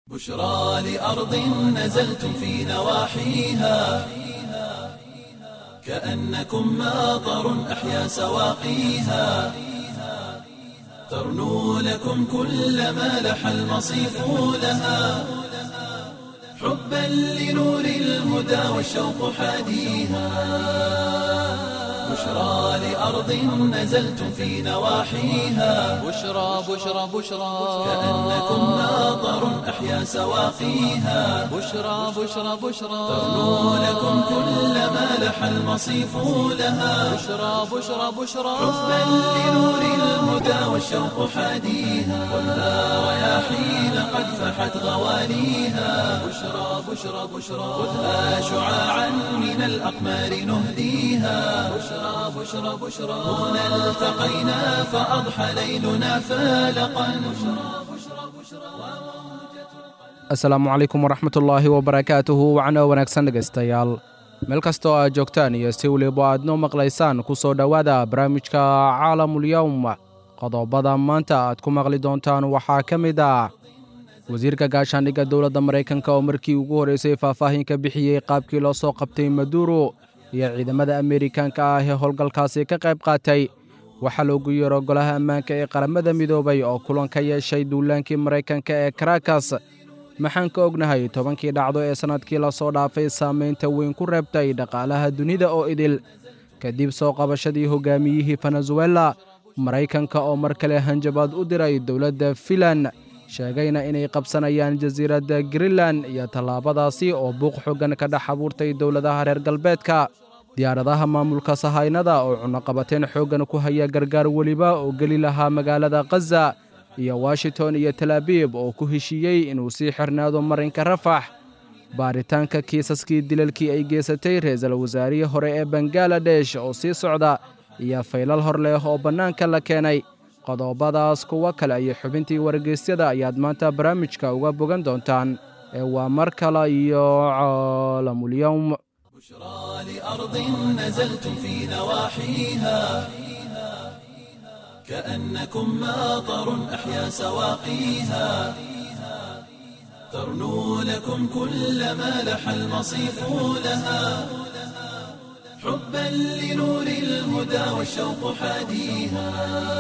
بشرى لأرض نزلتم في نواحيها كأنكم ماطر أحيا سواقيها ترنو لكم كل ما لح المصيف لها حبا لنور الهدى والشوق حاديها بشرى لأرض نزلتم في نواحيها بشرى بشرى بشرى كأنكم ماطر أحيا سواقيها بشرى بشرى بشرى ترنو لكم كل ما لح المصيف لها بشرى بشرى بشرى حبا لنور الهدى والشوق حاديها خذها رياحين قد فحت غواليها بشرى بشرى بشرى خذها شعاعا من الأقمار نهديها بشرى بشرى بشرى هنا التقينا فأضحى ليلنا فالقا asalaamu calaykum waraxmatullaahi wabarakaatuhu wacno wanaagsan dhegaystayaal meel kastoo aad joogtaan iyo si weliba aad noo maqlaysaan ku soo dhowaada barnaamijka caalamulyowm qodobada maanta aad ku maqli doontaan waxaa ka mid ah wasiirka gaashaandhigga dowladda maraykanka oo markii ugu horreysay faahfaahin ka bixiyey qaabkii loo soo qabtay maduuro iyo ciidamada ameerikaanka ah ee howlgalkaasi ka qayb qaatay waxaa loogu yeero golaha ammaanka ee qaramada midoobay oo kulan ka yeeshay duulaankii maraykanka ee karakas maxaan ka ognahay tobankii dhacdo ee sannadkii la soo dhaafay saamaynta weyn ku reebtay dhaqaalaha dunida oo idil kadib soo qabashadii hogaamiyihii venezuela maraykanka oo mar kale hanjabaad u diray dowladda filan sheegayna inay qabsanayaan jasiiradda greenlan iyo tallaabadaasi oo buuq xoggan ka dhex abuurtay dowladaha reer galbeedka diyaaradaha maamulka sahaynada oo cunaqabateen xooggan ku haya gargaar weliba oo geli lahaa magaalada khaza iyo washington iyo talaabiib oo ku heshiiyey inuu sii xirnaado marinka rafax baaritaanka kiisaskii dilalkii ay geysatay ra-iisul wasaarihii hore ee bangaladesh oo sii socda iyo faylal hor leh oo bannaanka la keenay qodobadaas kuwo kale iyo xubintii wargeysyada ayaad maanta barnaamijka uga bogan doontaan ee waa mar kale iyo caalamulyowm بشرى لأرض نزلتم في نواحيها كأنكم ماطر أحيا سواقيها ترنو لكم كل ما لح المصيف لها حبا لنور الهدى والشوق حاديها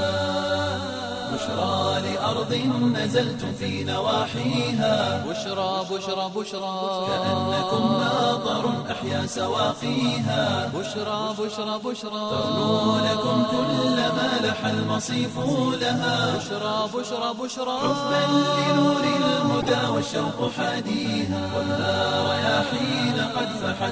بشرى لأرض نزلتم في نواحيها بشرى بشرى بشرى كأنكم ماطر أحيا سواقيها بشرى بشرى بشرى ترنو لكم كل ما لح المصيف لها بشرى بشرى بشرى حبا لنور الهدى والشوق حاديها خذها رياحين قد فحت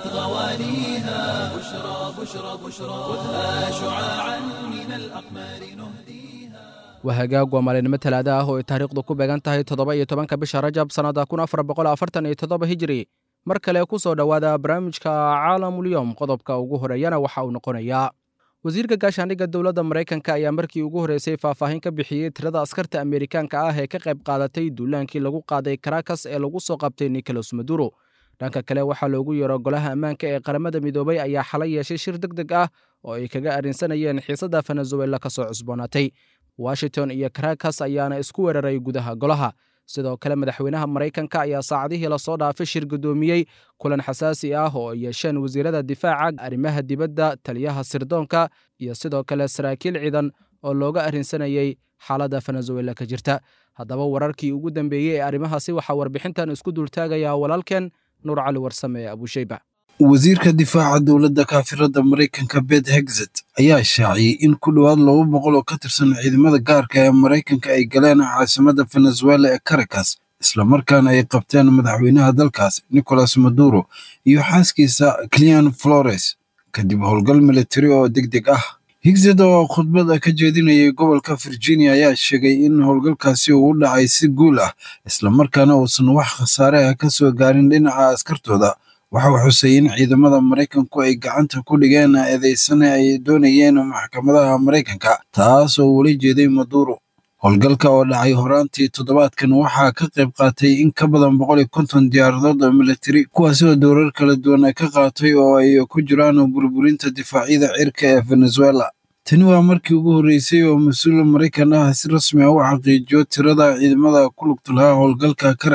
غواليها بشرى بشرى بشرى خذها شعاعا من الأقمار نهديها waa hagaag waa maalinimo talaada ah oo ay taariikhdu ku beegan tahay toddoba iyo tobanka bisha rajab sannada kun afar boqol afartan iyo toddoba hijiri mar kale ku soo dhowaada barnaamijka caalamulyowm qodobka ugu horeeyana waxa uu noqonayaa wasiirka gaashaandhigga dowladda maraykanka ayaa markii ugu horreysay faahfaahin ka bixiyey tirada askarta ameerikaanka ah ee ka qayb qaadatay duulaankii lagu qaaday karakas ee lagu soo qabtay nicolas maduro dhanka kale waxaa loogu yeero golaha ammaanka ee qaramada midoobay ayaa xalay yeeshay shir deg deg ah oo ay kaga arrinsanayeen xiisadda venezuela ka soo cusboonaatay washington iyo karakas ayaana isku weeraray gudaha golaha sidoo kale madaxweynaha maraykanka ayaa saacadihii lasoo dhaafay shir guddoomiyey kulan xasaasi ah oo ay yeesheen wasiirada difaaca arrimaha dibadda taliyaha sirdoonka iyo sidoo kale saraakiil ciidan oo looga arrinsanayey xaaladda venezuela ka jirta haddaba wararkii ugu dambeeyey ee arrimahaasi waxaa warbixintan isku dultaagayaa walaalkeen nuur cali warsame ee abushayba wasiirka difaaca dowladda kaafirada maraykanka bet hegzet ayaa shaaciyey in ku dhowaad laba boqol oo ka tirsan ciidamada gaarka ee maraykanka ay galeen caasimada venezuela ee caracas islamarkaana ay qabteen madaxweynaha dalkaas nicolas maduro iyo xaaskiisa clian flores kadib howlgal militari oo deg deg ah higzed oo khudbada ka jeedinayay gobolka virginia ayaa sheegay in howlgalkaasi uu u dhacay si guul ah islamarkaana uusan wax khasaare ah ka soo gaarin dhinaca askartooda waxa uu xusay in ciidamada maraykanku ay gacanta ku dhigeen eedeysane ay doonayeen maxkamadaha maraykanka taas oo weli jeeday maduro howlgalka oo dhacay horaantii toddobaadkan waxaa ka qayb qaatay in ka badan boqol iyo konton diyaaradood oo militari kuwaasi oo dowrar kala duwan ka qaatay oo ay ku jiraan burburinta difaacyada cirka ee venezuela tani waa markii ugu horreysay oo mas-uul maraykan ah si rasmi ah u xaqiijiyo tirada ciidamada ku lugta lahaa howlgalka caracas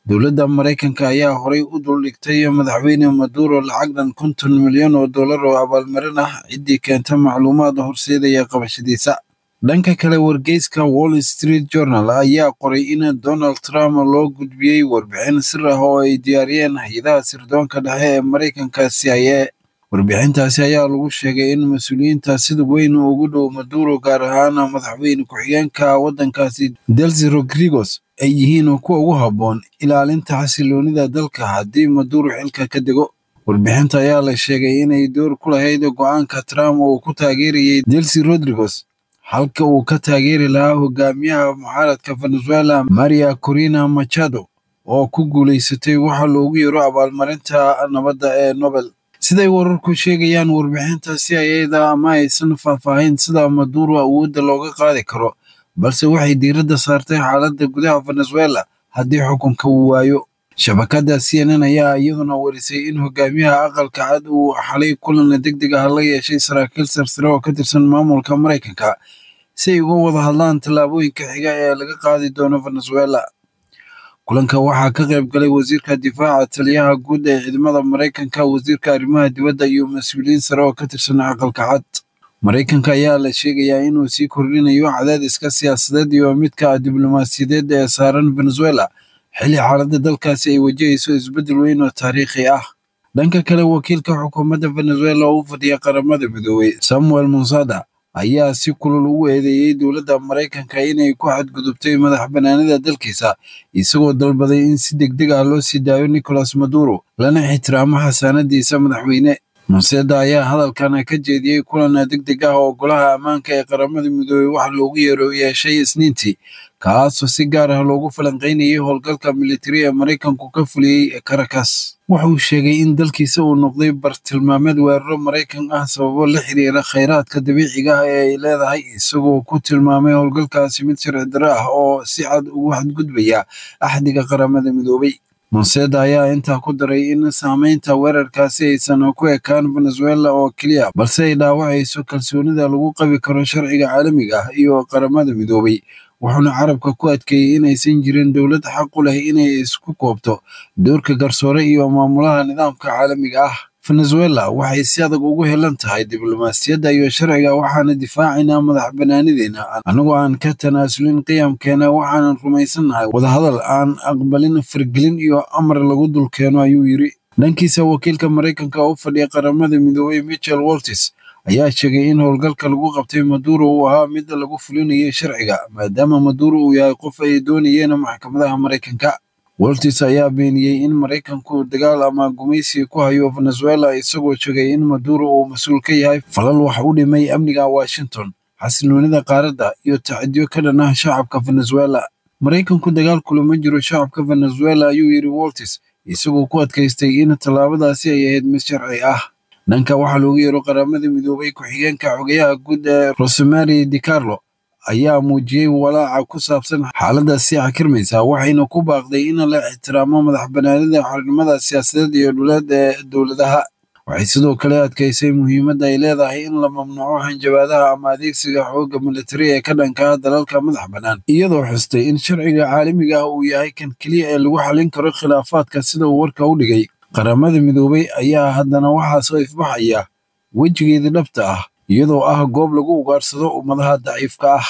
dowladda maraykanka ayaa horay u duldhigtay madaxweyne maduro lacag dhan konton milyan oo dollar oo abaalmarin ah ciddii keenta macluumaad horseedaya qabashadiisa dhanka kale wargeyska wall street journal ayaa qoray in donald trump loo gudbiyey warbixin sir ah oo ay diyaariyeen hay-adaha sirdoonka dhexe ee maraykanka c i a warbixintaasi ayaa lagu sheegay in mas-uuliyiinta sida weyn ugu dhow maduro gaar ahaan madaxweyne ku-xigeenka waddankaasi delsi rodrigos ay yihiin kuwa ugu habboon ilaalinta xasiloonida dalka haddii maduro xilka ka dego warbixinta ayaa la sheegay inay door ku lahayd go-aanka trump oo ku taageerayay delsi rodrigos halka uu ka taageeri lahaa hogaamiyaha mucaaradka venezuela maria corina machado oo ku guulaysatay waxa loogu yeero abaalmarinta nabadda ee nobel siday wararku sheegayaan warbixinta c i a-da ma aysan faahfaahin sida maduro awoodda looga qaadi karo balse waxay diiradda saartay xaaladda gudaha venezuela haddii xukunka uu waayo shabakadda c n n ayaa iyaduna warisay in hogaamiyaha aqalka cad uu xalay kulan deg deg ah la yeeshay saraakiil sarsare oo ka tirsan maamulka maraykanka si ay uga wada hadlaan tallaabooyinka xiga ee laga qaadi doono venezuela kulanka waxaa ka qayb galay wasiirka difaaca taliyaha guud ee ciidamada maraykanka wasiirka arrimaha dibadda iyo mas-uuliyiin sare oo ka tirsan aqalka cad maraykanka ayaa la sheegayaa inuu sii kordhinayo cadaadiska siyaasadeed iyo midka diblomaasiyadeed ee saaran venezuela xilli xaaladda dalkaasi ay wajahayso isbeddel weyn oo taariikhi ah dhanka kale wakiilka xukuumadda venezuela oo u fadhiya qaramada midoobey samuel monsada ayaa si kulul ugu eedeeyey dowladda maraykanka inay ku xadgudubtay madax banaanida dalkiisa isagoo dalbaday in si deg deg ah loo sii daayo nicolas maduro lana ixtiraamo xasaanadiisa madaxweyne monseda ayaa hadalkan ka jeediyey kulan deg deg ah oo golaha ammaanka ee qaramada midoobey wax loogu yeero yeeshay isniintii kaasoo si gaar ah loogu falanqaynayay howlgalka militari ee maraykanku ka fuliyey caracas wuxuu sheegay in dalkiisa uu noqday bartilmaameed weeraro maraykan ah sababo la xiriira khayraadka dabiiciga ah ee ay leedahay isagoo ku tilmaamay howlgalkaasi mid sharci darro ah oo si cad ugu xadgudbaya axdiga qaramada midoobey monseda ayaa intaa ku daray in saameynta weerarkaasi aysan ku ekaan venezuela oo keliya balse ay dhaawacayso kalsoonida lagu qabi karo sharciga caalamiga ah iyo qaramada midoobey wuxuuna carabka ku adkeeyey inaysan jirin dowlad xaq u leh inay isku koobto doorka garsoore iyo maamulaha nidaamka caalamiga ah venezuela waxay si adag ugu helan tahay diblomaasiyadda iyo sharciga waxaana difaacaynaa madax banaanideena annagoo aan ka tanaasulin qiyamkeena waxaanan rumaysannahay wadahadal aan aqbalin fargelin iyo amar lagu dulkeeno ayuu yidri dhankiisa wakiilka maraykanka oo u fadhiya qaramada midoobey michel waltis ayaa sheegay in howlgalka lagu qabtay maduro uu ahaa mid lagu fulinayay sharciga maadaama maduro uu yahay qof ay doonayeen maxkamadaha maraykanka woltis ayaa beeniyey in maraykanku dagaal ama gumaysi ku hayo venezuela isagoo sheegay in maduro uu mas-uul ka yahay falal wax u dhimay amniga washington xasiloonida qaaradda iyo tacadiyo ka dhan ah shacabka venezuela maraykanku dagaal kulama jiro shacabka venezuela ayuu yidhi woltis isagoo ku adkaystay in tallaabadaasi ay ahayd mid sharci ah dhanka waxaa loogu yeero qaramada midoobay ku-xigeenka xogayaha guud ee rosemary dicarlo ayaa muujiyey walaaca ku saabsan xaaladda sii xakirmaysa waxayna ku baaqday in la ixtiraamo madax banaanida xornimada siyaasadeed iyo dhuleed ee dowladaha waxay sidoo kale adkaysay muhiimadda ay leedahay in la mamnuuco hanjabaadaha ama adeegsiga xoogga militari ee ka dhanka ah dalalka madax bannaan iyadoo xustay in sharciga caalamiga ah uu yahay kan keliya ee lagu xallin karo khilaafaadka sida uu warka u dhigay qaramada midoobey ayaa haddana waxaa soo ifbaxaya wejigeeda dhabta ah iyadoo ah goob lagu ugaarsado ummadaha daciifka ah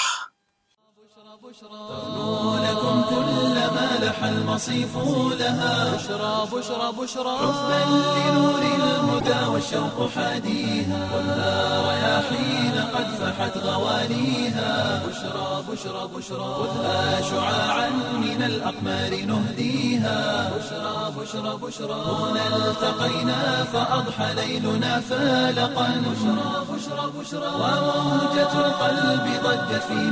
لكم كل ما لح المصيف لها بشرى بشرى بشرى حبا لنور الهدى والشوق حاديها ولا رياحين قد فحت غواليها بشرى بشرى بشرى خذها شعاعا من الأقمار نهديها بشرى بشرى بشرى هنا التقينا فأضحى ليلنا فالقا بشرى بشرى بشرى وموجة القلب ضجت في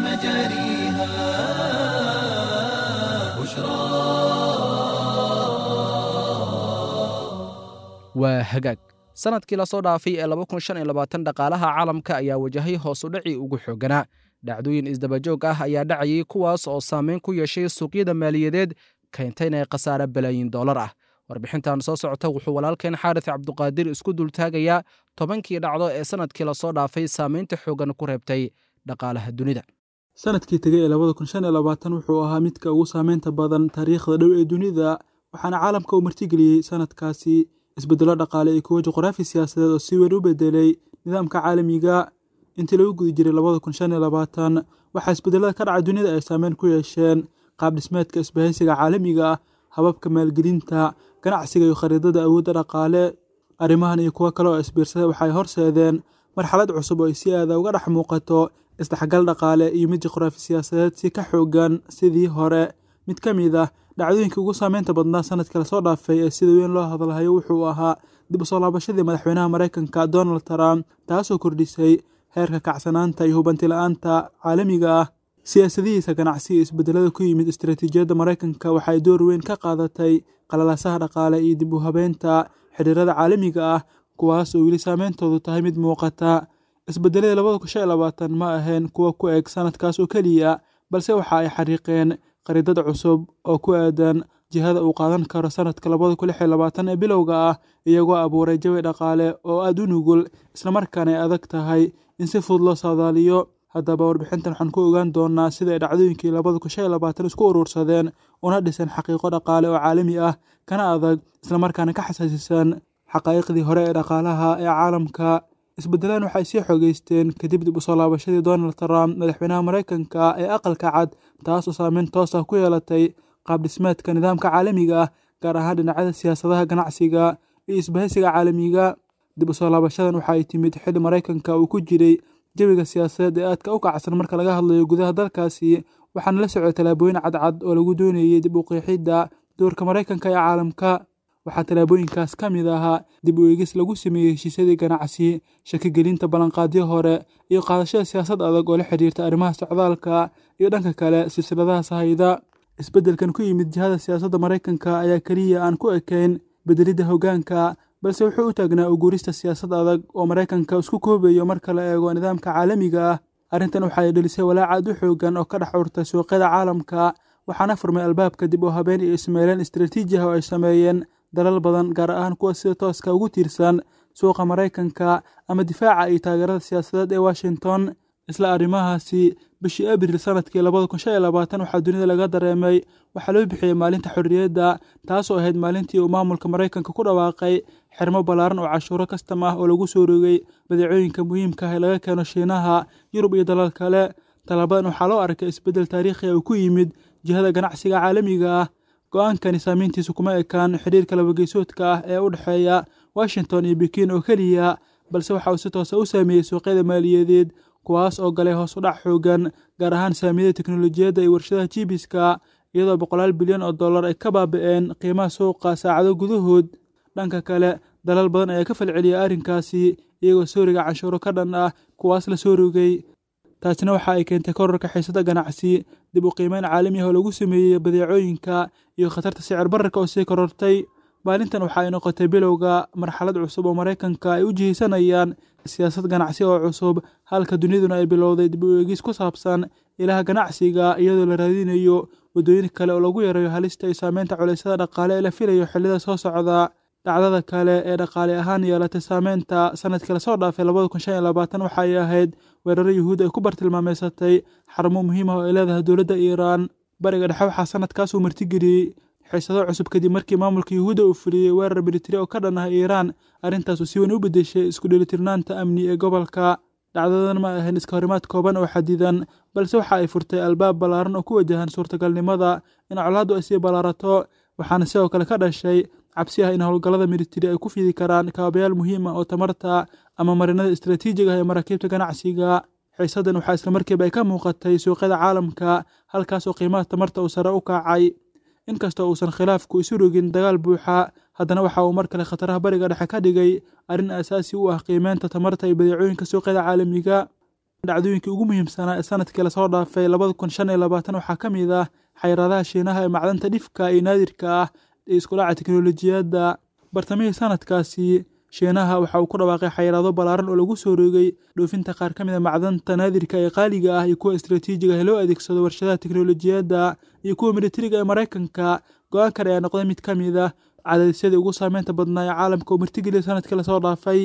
مجاريها بشرى waa hagaag sannadkii lasoo dhaafay ee dhaqaalaha caalamka ayaa wajahay hoos u dhacii ugu xoogganaa dhacdooyin isdabajoog ah ayaa dhacayay kuwaas oo saameyn ku yeeshay suuqyada maaliyadeed keentayna ee khasaare balaayin dollar ah warbixintan soo socota wuxuu walaalkeen xaaris cabduqaadir isku dultaagayaa tobankii dhacdo ee sannadkii lasoo dhaafay saameynta xooggan ku reebtay dhaqaalaha dunida sanadkii tegay ee labada kun shan iyo labaatan wuxuu ahaa midka ugu saameynta badan taariikhda dhow ee dunida waxaana caalamka uu martigeliyey sanadkaasi isbeddelo dhaqaale iyo kuwo juqraafi siyaasadeed oo si weyn u bedelay nidaamka caalamiga intii lagu guda jiray labada kun shan iyo labaatan waxaa isbedelada ka dhaca dunida ay saameyn ku yeesheen qaab dhismeedka isbahaysiga caalamiga ah hababka maalgelinta ganacsiga iyo khariidada awoodda dhaqaale arrimahan iyo kuwo kale oo isbiirsaday waxay horseedeen marxalad cusub oo ay si aada uga dhex muuqato isdhexgal dhaqaale iyo mid juqraafi siyaasadeed si ka xoogan sidii hore mid ka mid ah dhacdooyinkii ugu saameynta badnaa sanadka lasoo dhaafay ee sida weyn loo hadalhayo wuxuu ahaa dib u soo laabashadii madaxweynaha maraykanka donald trump taasoo kordhisay heerka kacsanaanta iyo hubanti-la-aanta caalamiga ah siyaasadihiisa ganacsi iyo isbedelada ku yimid istaraatiijiyadda maraykanka waxay door weyn ka qaadatay qalalaasaha dhaqaale iyo dib u habeynta xiriirada caalamiga ah kuwaas oo weli saameyntoodu tahay mid muuqata isbedeladii labada kun shan iyo labaatan ma ahayn kuwa ku eg sanadkaas oo keliya balse waxa ay xariiqeen khariidad cusub oo ku aadan jihada uu qaadan karo sanadka labada kun lix iyo labaatan ee bilowga ah iyagoo abuuray jawi dhaqaale oo aada u nugul islamarkaana ay adag tahay in si fudud loo saadaaliyo haddaba warbixintan waxaan ku ogaan doonaa sida ay dhacdooyinkii labada kun shan iyo labaatan isku urursadeen una dhisan xaqiiqo dhaqaale oo caalami ah kana adag islamarkaana ka xasaasisan xaqaa'iqdii hore ee dhaqaalaha ee caalamka isbedelaan waxay sii xogeysteen kadib dib u soo laabashadii donald trump madaxweynaha maraykanka ee aqalka cad taas oo saameyn toos ah ku yeelatay qaab dhismeedka nidaamka caalamiga ah gaar ahaan dhinacyada siyaasadaha ganacsiga iyo isbahaysiga caalamiga dib u soo laabashadan waxa ay timid xilli maraykanka uu ku jiray jawiga siyaasadeed ee aadka u kacsan marka laga hadlayo gudaha dalkaasi waxaana la socday tallaabooyin cadcad oo lagu doonayey dib u qeexidda doorka maraykanka ee caalamka waxaa tallaabooyinkaas ka mid ahaa dib u eegis lagu sameeyey heshiisyadii ganacsi shakigelinta ballanqaadyo hore iyo qaadashada siyaasad adag oo la xidhiirta arrimaha socdaalka iyo dhanka kale silsiladaha sahayda isbeddelkan ku yimid jihada siyaasadda maraykanka ayaa keliya aan ku ekayn bedelidda hoggaanka balse wuxuu u taagnaa uguurista siyaasad adag oo maraykanka isku koobayo marka la eego nidaamka caalamiga ah arrintan waxay dhelisay walaac aad u xoogan oo ka dhex urtay suuqyada caalamka waxaana furmay albaabka dib u habeen iyo ismaaleen istaraatiiji ah oo ay sameeyeen dalal badan gaar ahaan kuwa sida tooska ugu tiirsan suuqa maraykanka ama difaaca iyo taageerada siyaasadeed ee washington isla arrimahaasi bishii abril sanadkii labada kun shan iyo labaatan waxaa dunida laga dareemay waxaa loo bixiyey maalinta xorriyadda taasoo ahayd maalintii uu maamulka maraykanka ku dhawaaqay xirmo ballaaran oo cashuuro kastam ah oo lagu soo rogay badeecooyinka muhiimka ah ee laga keeno shiinaha yurub iyo dalal kale tallaabadan waxaa loo arkay isbeddel taariikhi uu ku yimid jihada ganacsiga caalamiga ah go-aankani saamayntiisu kuma ekaan xidhiirka labageysoodka ah ee u dhexeeya washington iyo bikin oo keliya balse waxa uu si toosa u saameeyey suuqyada maaliyadeed kuwaas oo galay hoos u dhac xoogan gaar ahaan saamiyada teknolojiyadda iyo warshadaha jibiska iyadoo boqolaal bilyan oo dollar ay ka baabi'een qiimaha suuqa saacado gudahood dhanka kale dalal badan ayaa ka falceliyay arrinkaasi iyagoo sooriga canshuuro ka dhan ah kuwaas la soo rogay taasina waxa ay keentay korarka xiisada ganacsi dib u qiimeyn caalami ah oo lagu sameeyey badeecooyinka iyo khatarta sicir bararka oo sii korortay maalintan waxa ay noqotay bilowga marxalad cusub oo maraykanka ay u jihaysanayaan siyaasad ganacsi oo cusub halka duniduna ay bilowday dib u eegis ku saabsan ilaha ganacsiga iyadoo la raadinayo waddooyin kale oo lagu yareeyo halista iyo saameynta culeysyada dhaqaale ee la filayo xillida soo socda dhacdada kale ee dhaqaale ahaan yeelatay saameynta sanadkii lasoo dhaafay labada kun shan iyo labaatan waxa ay ahayd weeraro yuhuud ay ku bartilmaameysatay xarumo muhiim ah oo ay leedahay dowladda iiraan bariga dhexe waxaa sanadkaasuu martigeliyey xiisado cusub kadib markii maamulka yuhuudda uu fuliyey weerar militari oo ka dhan ah iiraan arrintaasuu si weyn u beddeshay isku dheelitirnaanta amni ee gobolka dhacdadan ma ahayn iska horimaad kooban oo xadidan balse waxa ay furtay albaab ballaaran oo ku wajahan suurtagalnimada in colaaddu ay sii ballaarato waxaana sidoo kale ka dhashay cabsi ah in howlgallada militari ay ku fidi karaan kaabayaal muhiim ah oo tamarta ama marinada istaraatiijiga ah ee maraakiibta ganacsiga xiisadan waxaa islamarkiiba ay ka muuqatay suuqyada caalamka halkaas oo qiimaha tamarta uu sare u kacay inkastoo uusan khilaafku isu rogin dagaal buuxa haddana waxa uu mar kale khataraha bariga dhexe ka dhigay arrin aasaasi u ah qiimeynta tamarta iyo badeecooyinka suuqyada caalamiga dhacdooyinkii ugu muhiimsanaa ee sanadkii lasoo dhaafay labada kun shan iyo labaatan waxaa ka mid ah xayiraadaha shiinaha ee macdanta dhifka iyo naadirka ah ee iskudhaca teknolojiyadda bartamihii sanadkaasi shiinaha waxa uu ku dhawaaqay xayiraado ballaaran oo lagu soo roogay dhoofinta qaar ka mid a macdanta naadirka ee qaaliga ah iyo kuwa istaraatiijiga ah ee loo adeegsado warshadaha teknolojiyadda iyo kuwa militariga ee maraykanka go-aankan ayaa noqday mid ka mid ah cadaadisyadii ugu saameynta badnaa ee caalamka oo martigeliyay sanadkii lasoo dhaafay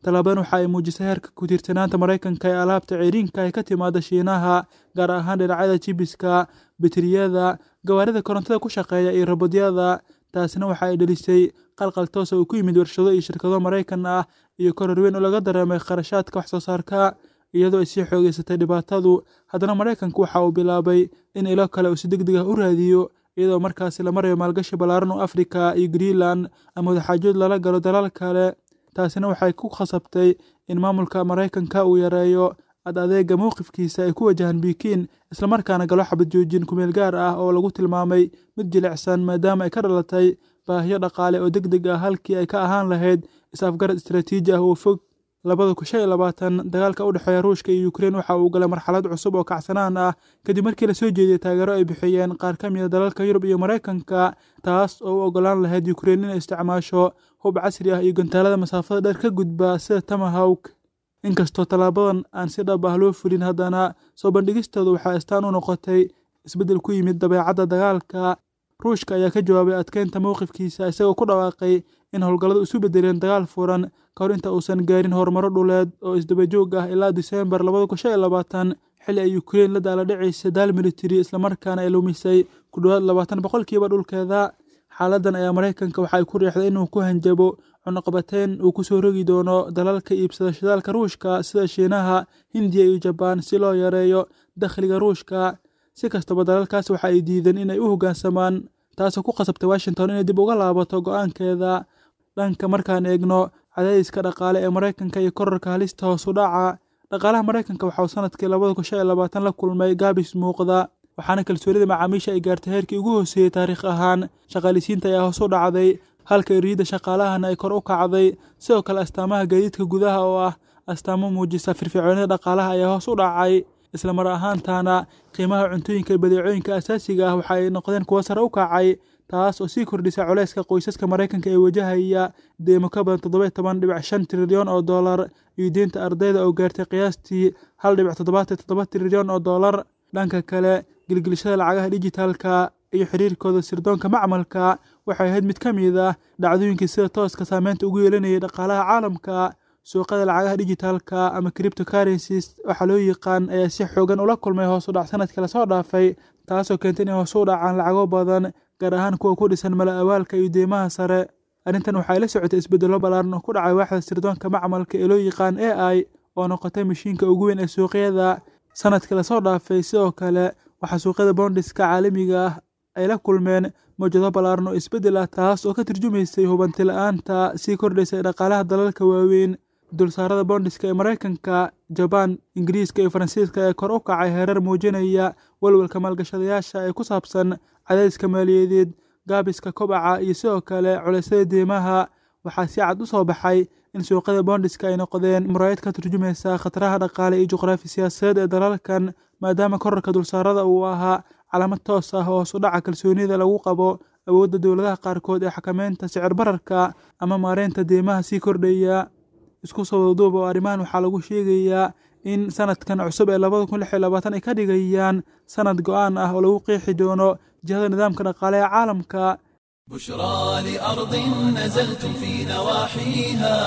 tallaabadan waxa ay muujisay heerka ku-tiirsanaanta maraykanka ee alaabta ceyriinka ay ka timaada shiinaha gaar ahaan dhinacyada jibiska bitriyada gawaarida korontada ku shaqeeya iyo robodyada taasina waxa ay dhelisay qalqal toosa uu ku yimid warshado iyo shirkado maraykan ah iyo koror weyn oo laga dareemay kharashaadka wax soo saarka iyadoo ay sii xoogeysatay dhibaatadu haddana maraykanku waxa uu bilaabay in ilo kale uu si deg deg ah u raadiyo iyadoo markaasi la marayo maalgashi ballaaran oo afrika iyo greenland ama wadaxaajood lala galo dalal kale taasina waxay ku khasabtay in maamulka maraykanka uu yareeyo ad adeega mowqifkiisa ay ku wajahan bikiin islamarkaana galo xabad joojin kumeel gaar ah oo lagu tilmaamay mid jilicsan maadaama ay ka dhalatay baahiyo dhaqaale oo deg deg ah halkii ay ka ahaan lahayd is-afgarad istaraatiiji ah oo fog labada kun shan iyo labaatan dagaalka u dhexeeya ruushka iyo ukrein waxa uu galay marxalad cusub oo kacsanaan ah kadib markii lasoo jeediyey taageero ay bixiyeen qaar ka mida dalalka yurub iyo maraykanka taas oo u ogolaan lahayd ukrein inay isticmaasho hub casri ah iyo gantaalada masaafada dheer ka gudba sida tamahawk inkastoo tallaabadan aan si dhab ah loo fulin haddana soo bandhigistooda waxaa astaan u noqotay isbeddel ku yimid dabeecadda dagaalka ruushka ayaa ka jawaabay adkeynta mowqifkiisa isagoo ku dhawaaqay in howlgalladu isu beddeleen dagaal furan ka hor inta uusan gaarin horumaro dhuleed oo isdabajoog ah ilaa diseembar labada kun shan iyo labaatan xilli ay ukrein la daala dhacaysa daal militari islamarkaana ay lumisay ku dhowaad labaatan boqolkiiba dhulkeeda xaaladdan ayaa maraykanka waxa ay ku riixday inuu ku hanjabo cunaqabateyn uu kusoo rogi doono dalalka iibsada shidaalka ruushka sida shiinaha hindiya iyo jabaan si loo yareeyo dakhliga ruushka si kastaba dalalkaas waxa ay diideen inay u hoggaansamaan taasoo ku khasabtay washington inay dib uga laabato go-aankeeda dhanka markaan eegno cadaadiska dhaqaale ee maraykanka iyo korarka halista hoos u dhaca dhaqaalaha maraykanka waxauu sanadkii labada kun shan iyo labaatan la kulmay gaabis muuqda waxaana kalsoonida macaamiisha ay gaartay heerkii ugu hooseeyey taariikh ahaan shaqaalisiinta ayaa hoos u dhacday halka eriyada shaqaalahana ay kor u kacday sidoo kale astaamaha gaadiidka gudaha oo ah astaamo muujisa firfircoonida dhaqaalaha ayaa hoos u dhacay islamar ahaantaana qiimaha cuntooyinka iyo badeecooyinka asaasiga ah waxa ay noqdeen kuwo sare u kacay taas oo sii kordhisa culeyska qoysaska maraykanka ee wajahaya deemo ka badan toddoba iyo toban dhibic shan trilyan oo dollar iyo deynta ardayda oo gaartay qiyaastii hal dhibic toddobaatan toddoba trilyan oo dollar dhanka kale gilgilashada lacagaha dijitaalka iyo xiriirkooda sirdoonka macmalka waxay ahayd mid ka mid ah dhacdooyinkii sida tooska saameynta ugu yeelanayay dhaqaalaha caalamka suuqada lacagaha dijitaalka ama cripto currencies waxaa loo yaqaan ayaa si xoogan ula kulmay hoos u dhac sanadkii lasoo dhaafay taasoo keentay inay hoos u dhacaan lacago badan gaar ahaan kuwa ku dhisan mala awaalka iyo deymaha sare arrintan waxay la socotay isbedello ballaaran oo ku dhacay waaxda sirdoonka macmalka ee loo yaqaan a i oo noqotay mashiinka ugu weyn ee suuqyada sanadkii lasoo dhaafay sidoo kale waxaa suuqyada boondiska caalamiga ah ay la kulmeen mawjado ballaaran oo isbeddel ah taas oo ka turjumaysay hubanti la-aanta sii kordhaysay dhaqaalaha dalalka waaweyn dulsaarada boondiska ee maraykanka jabaan ingiriiska iyo faransiiska ee kor u kacay heerar muujinaya walwalka maalgashadayaasha ee ku saabsan cadaadiska maaliyadeed gaabiska kobaca iyo sidoo kale culeysyada deymaha waxaa si cad u soo baxay in suuqyada boondiska ay noqdeen muraayad ka turjumaysa khataraha dhaqaale iyo juqraafi siyaasadeed ee dalalkan maadaama korarka dulsaarada uu ahaa calaamad toos ah oo hoos u dhaca kalsoonida lagu qabo awoodda dowladaha qaarkood ee xakameynta sicir bararka ama maareynta deymaha sii kordhaya isku soo wadaduuba oo arrimahan waxaa lagu sheegayaa in sanadkan cusub ee labada kun lix iyo labaatan ay ka dhigayaan sanad go-aan ah oo lagu qeexi doono jihada nidaamka dhaqaale ee caalamka بشرى لأرض نزلتم في نواحيها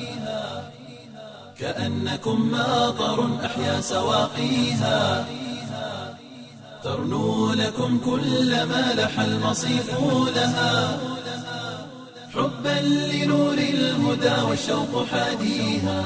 كأنكم ماطر أحيا سواقيها ترنو لكم كل ما لح المصيف لها حبا لنور الهدى والشوق حاديها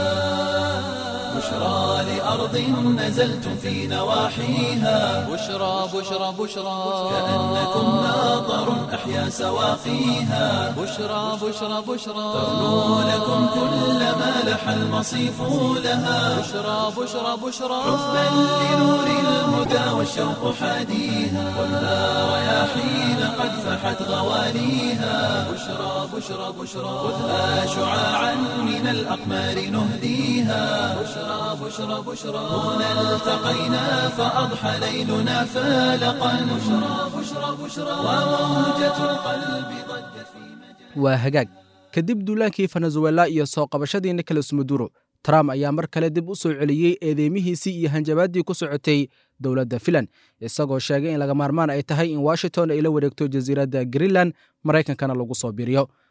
بشرى لأرض نزلتم في نواحيها بشرى بشرى بشرى كأنكم ماطر أحيا سواقيها بشرى بشرى بشرى ترنو لكم كل ما لح المصيف لها بشرى بشرى بشرى حبا لنور الهدى والشوق حاديها خذها رياحين قد فحت غواليها بشرى بشرى بشرى خذها شعاعا من الأقمار نهديها بشرى بشرى بشرى هنا التقينا فأضحى ليلنا فالقا بشرى بشرى بشرى وموجة القلب ضجت في مجال waa hagaag kadib duulaankii venezuela iyo soo qabashadii nicolas maduro trump ayaa mar kale dib u soo celiyey eedeymihiisii iyo hanjabaaddii ku socotay dowladda filan isagoo sheegay in laga maarmaan ay tahay in washington ay la wareegto jasiiradda greenland maraykankana lagu soo biiriyo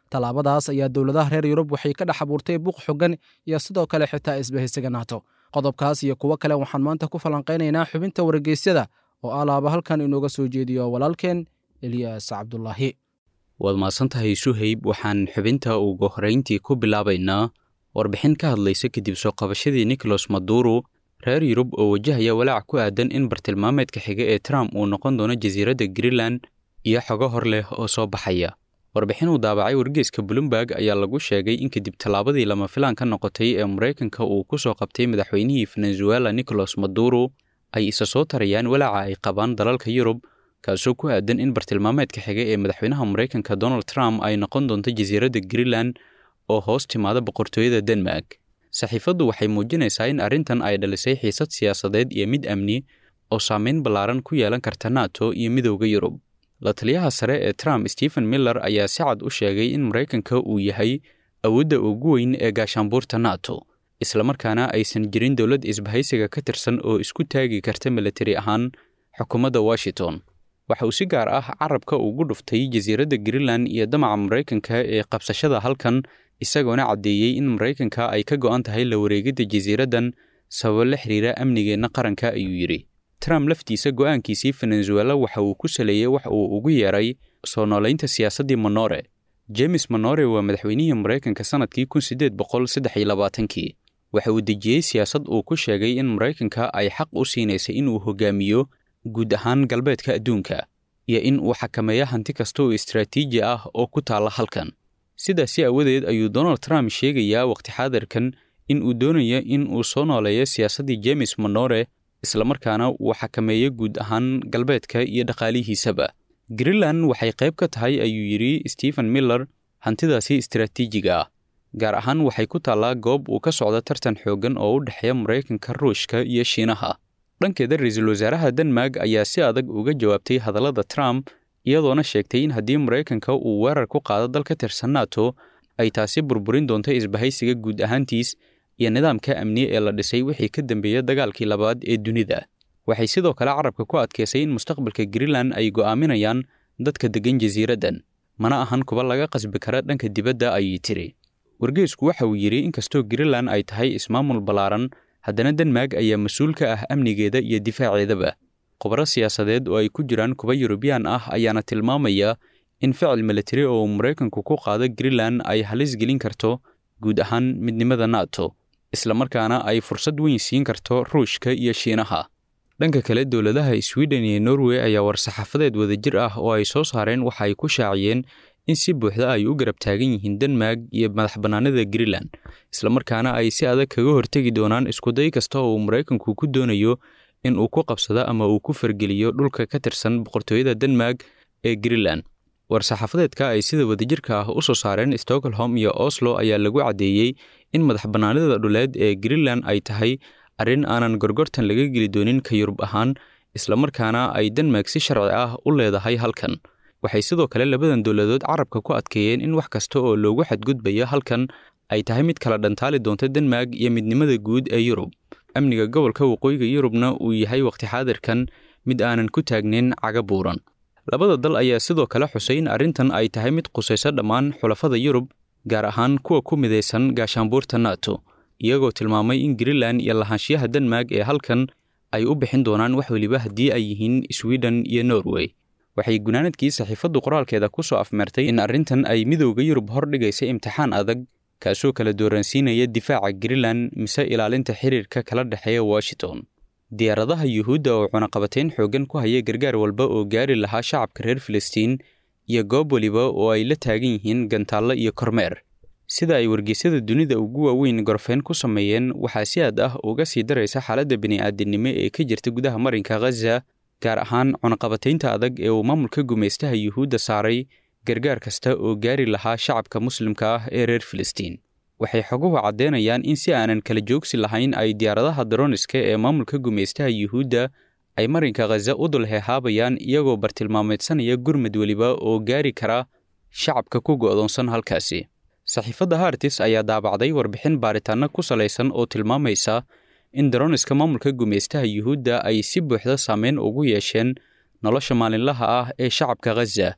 tallaabadaas ayaa dowladaha reer yurub waxay ka dhex abuurtay buuq xogan iyo sidoo kale xitaa isbahaysiga naato qodobkaas iyo kuwo kale waxaan maanta ku falanqaynaynaa xubinta wargeysyada oo alaaba halkan inooga soo jeediyo walaalkeen eliyaas cabdulaahi waad mahadsantahay suhayb waxaan xubinta ugu horrayntii ku bilaabaynaa warbixin ka hadlaysa kadib soo qabashadii nicholas maduro reer yurub oo wajahaya walaac ku aadan in bartilmaameedka xiga ee trump uu noqon doono jasiiradda greenland iyo xogo hor leh oo soo baxaya warbixin uu daabacay wargeyska bloomberg ayaa lagu sheegay in kadib tallaabadii lama filaan ka noqotay ee maraykanka uu ku soo qabtay madaxweynihii venezuela nicholas maduro ay isa soo tarayaan walaaca ay qabaan dalalka yurub kaasoo ku aadan in bartilmaameedka xiga ee madaxweynaha maraykanka donald trump ay noqon doonto jasiiradda greenland oo hoos timaada boqortooyada denmark saxiifaddu waxay muujinaysaa in arrintan ay dhalisay xiisad siyaasadeed iyo mid amni oo saameyn ballaaran ku yeelan karta nato iyo midowda yurub la taliyaha sare ee trump stephen miller ayaa si cad u sheegay in maraykanka uu yahay awoodda ugu weyn ee gaashaanbuurta nato islamarkaana aysan jirin dowlad isbahaysiga ka tirsan oo isku taagi karta milatari ahaan xukuumadda washington waxa uu si gaar ah carabka ugu dhuftay jasiiradda greenland iyo damaca maraykanka ee qabsashada halkan isagoona caddeeyey in maraykanka ay ka go'an tahay la wareegidda jasiiraddan sababo la xiriira amnigeenna qaranka ayuu yidhi trump laftiisa go'aankiisii venezuela waxa uu ku saleeyey wax uu ugu yeeray soo noolaynta siyaasaddii monore james monore waa madaxweynihii maraykanka sannadkii kun siddeed boqol saddex iyo labaatankii waxa uu dejiyey siyaasad uu ku sheegay in maraykanka ay xaq u siinaysay inuu hogaamiyo guud ahaan galbeedka adduunka iyo in uu xakameeyo hanti kasta oo istraatiiji ah oo ku taalla halkan sidaasi aawadeed ayuu donald trump sheegayaa wakhti xaadirkan in uu doonayo in uu soo nooleeyo siyaasaddii james monore islamarkaana uu xakameeyo guud ahaan galbeedka iyo dhaqaalihiisaba greenland waxay qayb ka tahay ayuu yidhi stephen miller hantidaasi istraatiijiga ah gaar ahaan waxay ku taallaa goob uu ka socdo tartan xooggan oo u dhexeeya maraykanka ruushka iyo shiinaha dhankeeda ra-iisul wasaaraha denmark ayaa si adag uga jawaabtay hadallada trump iyadoona sheegtay in haddii maraykanka uu weerar ku qaado dal ka tirsan nato ay taasi burburin doonto isbahaysiga guud ahaantiis iyo nidaamka amni ee la dhisay wixii ka dambeeya dagaalkii labaad ee dunida waxay sidoo kale carabka ku adkaysay in mustaqbalka greenland ay go'aaminayaan dadka deggan jasiiraddan mana ahan kuba laga qasbi kara dhanka dibadda ayay tiri wargeysku waxa uu yidhi inkastoo greenland ay tahay ismaamul ballaaran haddana denmark ayaa mas-uul ka ah amnigeeda iyo difaaceedaba khubaro siyaasadeed oo ay ku jiraan kuba yurubiyaan ah ayaana tilmaamaya in ficil militari oo maraykanku ku qaado greenland ay halis gelin karto guud ahaan midnimada nato islamarkaana ay fursad weyn siin karto ruushka iyo shiinaha dhanka kale dowladaha sweden iyo norway ayaa war-saxaafadeed wadajir ah oo ay soo saareen waxa ay ku shaaciyeen in si buuxda ay u garab taagan yihiin denmark iyo madax bannaanida greenland islamarkaana ay si adag kaga hortegi doonaan iskuday kasta oo uu maraykanku ku doonayo in uu ku qabsado ama uu ku fargeliyo dhulka ka tirsan boqortooyada denmark ee greenland war-saxaafadeedka ay sida wadajirka ah u soo saareen stockholm iyo oslo ayaa lagu caddeeyey in madax bannaanida dhuleed ee greenland ay tahay arrin aanan gorgortan laga geli doonin ka yurub ahaan islamarkaana ay denmark si sharci ah u leedahay halkan waxay sidoo kale labadan dowladood carabka ku adkeeyeen in wax kasta oo loogu xadgudbayo halkan ay tahay mid kala dhantaali doonta denmark iyo midnimada guud ee yurub amniga gobolka waqooyiga yurubna uu yahay wakhti xaadirkan mid aanan ku taagnayn caga buuran labada dal ayaa sidoo kale xusay in arrintan ay tahay mid qusayso dhammaan xulafada yurub gaar ahaan kuwa ku midaysan gaashaanbuurta nato iyagoo tilmaamay in greenland iyo lahaanshiyaha denmark ee halkan ay u bixin doonaan wax weliba haddii ay yihiin sweden iyo norway waxay gunaanadkii saxiifaddu qoraalkeeda ku soo afmeertay in arrintan ay midowda yurub hor dhigaysa imtixaan adag kaasoo kala dooransiinaya difaaca greenland mise ilaalinta xiriirka kala dhexeeya washington diyaaradaha yuhuudda oo cunaqabatayn xooggan ku haya gargaar walba oo gaari lahaa shacabka reer filistiin iyo goob weliba oo ay la taagan yihiin gantaallo iyo kormeer sida ay wargeysyada dunida ugu waaweyn gorfeyn ku sameeyeen waxaa si aad ah uga sii daraysa xaaladda bini'aadinimo ee ka jirta gudaha marinka khaza gaar ahaan cunaqabataynta adag ee uu maamulka gumaystaha yuhuudda saaray gargaar kasta oo gaari lahaa shacabka muslimka ah ee reer filistiin waxay xoguhu caddeynayaan in si aanan kala joogsi lahayn ay diyaaradaha daroniska ee maamulka gumaystaha yuhuudda ay marinka khaza u dul heehaabayaan iyagoo bartilmaameedsanaya gurmad weliba oo gaari kara shacabka ku go'doonsan halkaasi saxiifadda hartis ayaa daabacday warbixin baaritaanno ku salaysan oo tilmaamaysa in daroniska maamulka gumaystaha yuhuudda ay si buuxda saameyn ugu yeesheen nolosha maalinlaha ah ee shacabka khaza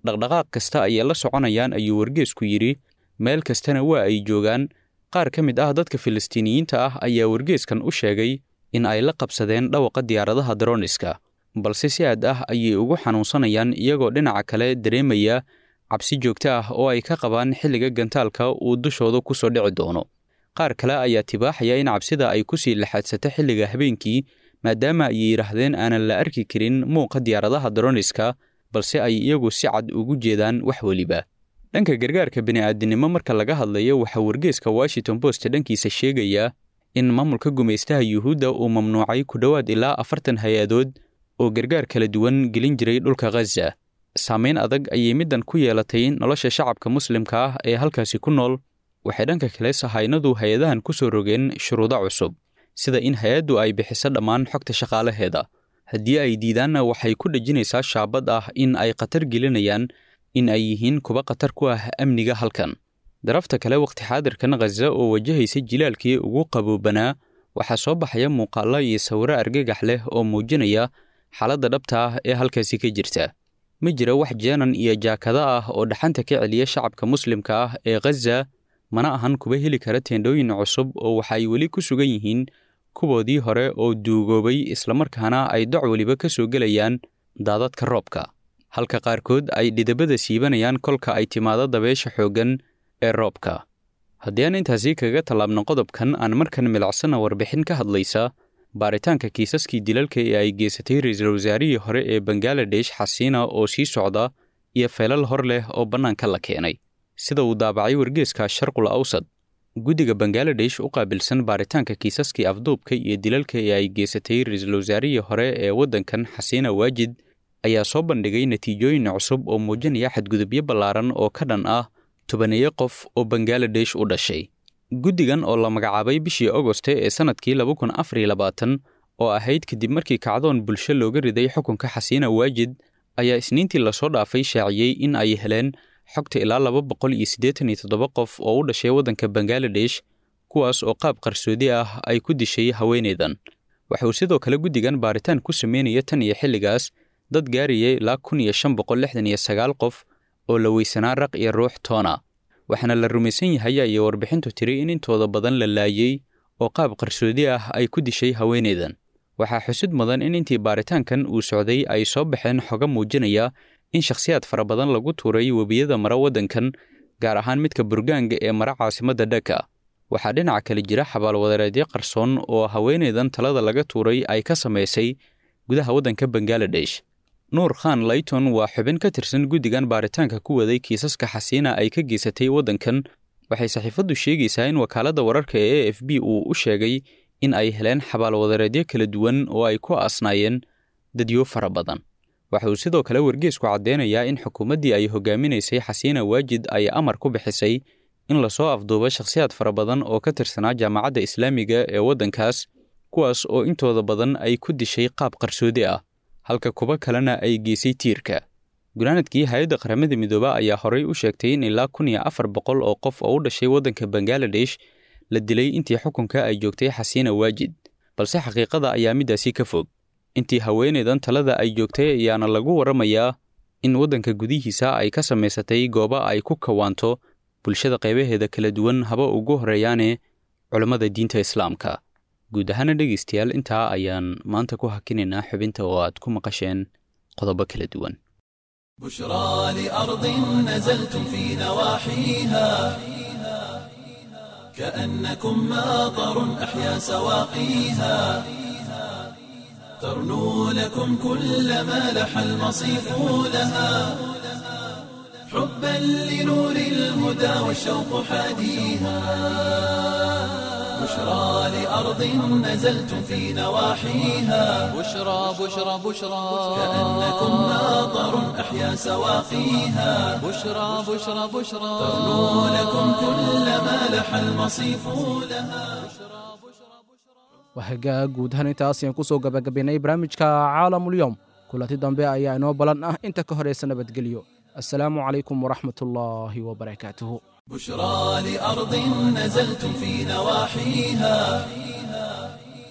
dhaqdhaqaaq kasta ayay la soconayaan ayuu wargeesku yidhi meel kastana waa ay joogaan qaar ka mid ah dadka filistiiniyiinta ah ayaa wargeeskan u sheegay in ay la qabsadeen dhawaqa diyaaradaha daroniska balse si aad ah ayay ugu xanuunsanayaan iyagoo dhinaca kale dareemaya cabsi joogto ah oo ay ka qabaan xilliga gantaalka uu dushooda ku soo dhici doono qaar kale ayaa tibaaxaya in cabsida ay ku sii laxaadsato xilliga habeenkii maadaama ay yidhaahdeen aanan la arki karin muuqa diyaaradaha daroniska balse ay iyagu si cad ugu jeedaan wax weliba dhanka gargaarka bini'aadinimo marka laga hadlayo waxaa wargeeska washington post dhankiisa sheegaya in maamulka gumaystaha yuhuudda uu mamnuucay ku dhowaad ilaa afartan hay-adood oo gargaar kala duwan gelin jiray dhulka khaza saamayn adag ayay middan ku yeelatay nolosha shacabka muslimka ah ee halkaasi ku nool waxay dhanka kale sahaynadu hay-adahan ku soo rogeen shuruudo cusub sida in hay-addu ay bixiso dhammaan xogta shaqaalaheeda haddii ay diidaanna waxay ku dhejinaysaa shaabad ah in ay khatar gelinayaan in ay yihiin kuwa khatar ku ah amniga halkan darafta kale waqti xaadirkan khaza oo wajahaysa jilaalkii ugu qaboobanaa waxaa soo baxaya muuqaallo iyo sawiro argagax leh oo muujinaya xaaladda dhabta ah ee halkaasi ka jirta ma jira wax jeenan iyo jaakada ah oo dhaxanta ka celiya shacabka muslimka ah ee khaza mana ahan kuba heli kara teendhooyin cusub oo waxa ay weli ku sugan yihiin kuwoodii hore oo duugoobay islamarkaana ay doc weliba ka soo gelayaan daadadka roobka halka qaarkood ay dhidabada siibanayaan kolka ay timaado dabeesha xooggan ee roobka haddii aan intaasi kaga tallaabno qodobkan aan markan milicsana warbixin ka hadlaysa baaritaanka kiisaskii dilalka ee ay geysatay ra-iisul wasaarihii hore ee bangaladesh xasiina oo sii socda iyo feelal hor leh oo bannaanka la keenay sida uu daabacay wargeeska sharqul awsad guddiga bangaladesh u qaabilsan baaritaanka kiisaskii afduubka iyo dilalka ee ay geysatay ra-iisul wasaarihii hore ee waddankan xasiina waajid ayaa soo bandhigay natiijooyin cusub oo muujinaya xadgudubyo ballaaran oo ka dhan ah tobaneeyo qof oo bangaladesh u dhashay guddigan oo la magacaabay bishii agoste ee sannadkii laba kun afar iyo labaatan oo ahayd kadib markii kacdoon bulsho looga riday xukunka xasiina waajid ayaa isniintii lasoo dhaafay shaaciyey in ay heleen xogta ilaa laba boqol iyo siddeetan iyo toddoba qof oo u dhashay waddanka bangaladesh kuwaas oo qaab qarsoodi ah ay ku dishay haweeneydan waxauu sidoo kale guddigan baaritaan ku sameynaya tan iyo xilligaas dad gaarayay ilaa kun iyo shan boqol lixdan iyo sagaal qof oo la weysanaa raq iyo ruux toona waxaana la rumaysan yahay ayay warbixintu tiri in intooda badan la laayey oo qaab qarsoodi ah ay ku dishay haweeneydan waxaa xusud mudan in intii baaritaankan uu socday ay soo baxeen xoga muujinaya in shakhsiyaad fara badan lagu tuuray webiyada mara waddankan gaar ahaan midka burgaanga ee mara caasimadda dhaka waxaa dhinaca kale jira xabaalwadareedyo qarsoon oo haweeneydan talada laga tuuray ay ka samaysay gudaha waddanka bangaladesh nuur khan layton waa xubin ka tirsan guddigan baaritaanka ku waday kiisaska xasiina ay ka geysatay waddankan waxay saxiifaddu sheegaysaa in wakaaladda wararka ee a f b uu u sheegay in ay heleen xabaalwadareedyo kala duwan oo ay ku aasnaayeen dadyo fara badan waxa uu sidoo kale wargeesku caddeynayaa in xukuumaddii ay hogaaminaysay xasiina waajid ay amar ku bixisay in lasoo afduubo shakhsiyaad fara badan oo ka tirsanaa jaamacadda islaamiga ee waddankaas kuwaas oo intooda badan ay ku dishay qaab qarsoodi ah halka kuba kalena ay geysay tiirka gunaanadkii hay-adda qaramada midooba ayaa horey u sheegtay in ilaa kun iyo afar boqol oo qof oo u dhashay waddanka bangaladesh la dilay intii xukunka ay joogtay xasiina waajid balse xaqiiqada ayaa middaasi ka fog intii haweeneydan talada ay joogtay ayaana lagu warramayaa in waddanka gudihiisa ay ka samaysatay gooba ay ku kawaanto bulshada qaybaheeda kala duwan haba ugu horreeyaane culammada diinta islaamka guud ahaana dhegaystayaal intaa ayaan maanta ku hakinaynaa xubinta oo aad ku maqasheen qodobo kala duwan بشرى لأرض نزلتم في نواحيها كأنكم ماطر أحيا سواقيها ترنو لكم كل ما لح المصيف لها حبا لنور الهدى والشوق حاديها بشرى لأرض نزلتم في نواحيها بشرى بشرى بشرى كأنكم ماطر أحيا سواقيها بشرى بشرى بشرى ترنو لكم كل ما لح المصيف لها wahagaa guud ahaan intaas ayaan ku soo gabagabaynay barnaamijka caalamulyoom kulanti dambe ayaa inoo balan ah inta ka horaysa nabadgelyo assalaamu calaykum waraxmat ullaahi wabarakaatuhu بشرى لأرض نزلتم في نواحيها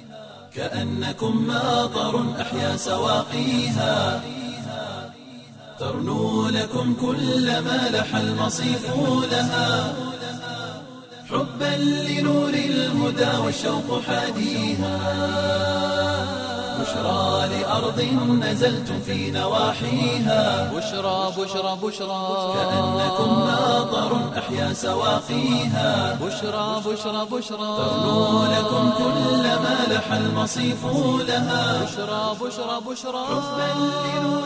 كأنكم ماطر أحيا سواقيها ترنو لكم كل ما لح المصيف لها حبا لنور الهدى والشوق حاديها بشرى لأرض نزلتم في نواحيها بشرى بشرى بشرى كأنكم ماطر أحيا سواقيها بشرى بشرى بشرى ترنو لكم كل ما لح المصيف لها بشرى بشرى بشرى حبا لنور